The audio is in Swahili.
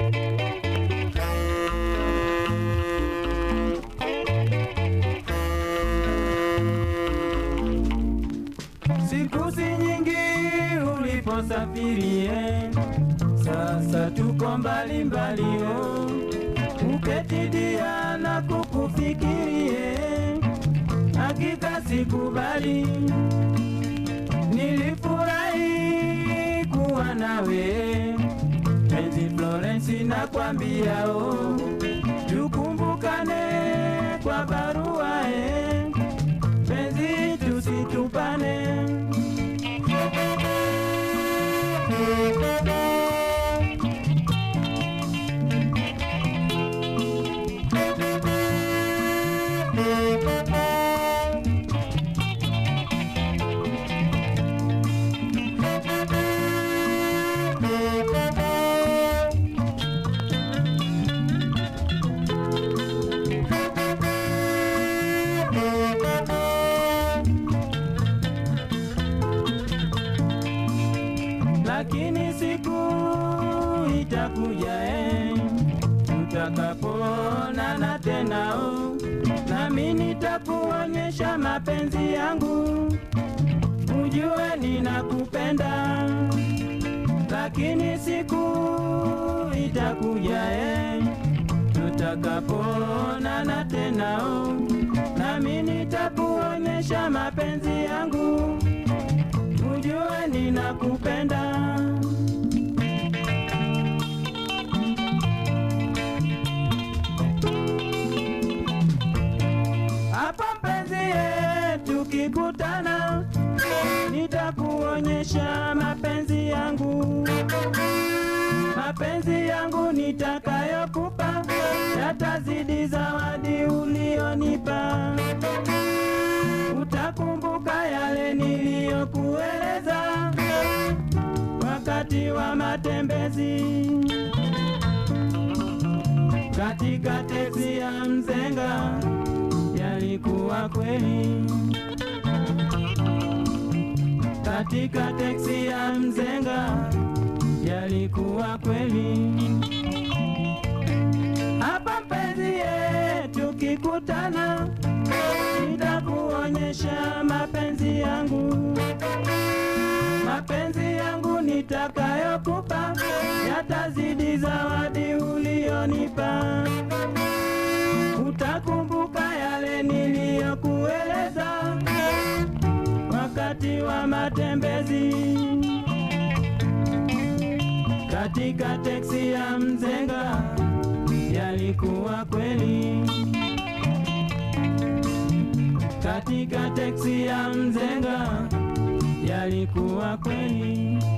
Siku si nyingi uliposafirie, sasa tuko mbali mbali, oh. uketidia na kukufikirie, hakika sikubali. Nilifurahi kuwa nawe penzi Florence, nakwambia oh, tukumbukane kwa barua eh, penzi tusitupane. lakini siku itakuja eh, tutakapoonana tena oh, nami nitakuonyesha mapenzi yangu, ujue ninakupenda. Lakini siku itakuja eh, tutakapoonana tena oh, nami nitakuonyesha mapenzi yangu ujue ninakupenda. Hapa mpenzi yetu kikutana, nitakuonyesha mapenzi yangu, mapenzi yangu nitakayokupa yatazidi zawadi ulionipa. Utakumbuka yale niliyokueleza wakati wa matembezi katika teksi ya Mzenga, yalikuwa kweli. Katika teksi ya Mzenga, yalikuwa kweli. Hapa mpenzi yetu kikutana, nitakuonyesha mapenzi yangu, mapenzi yangu nitakayokupa yatazidi zawadi ulionipa. Utakumbuka yale niliyokueleza wakati wa matembezi katika teksi ya Mzenga, yalikuwa kweli katika teksi ya Mzenga yalikuwa kweli.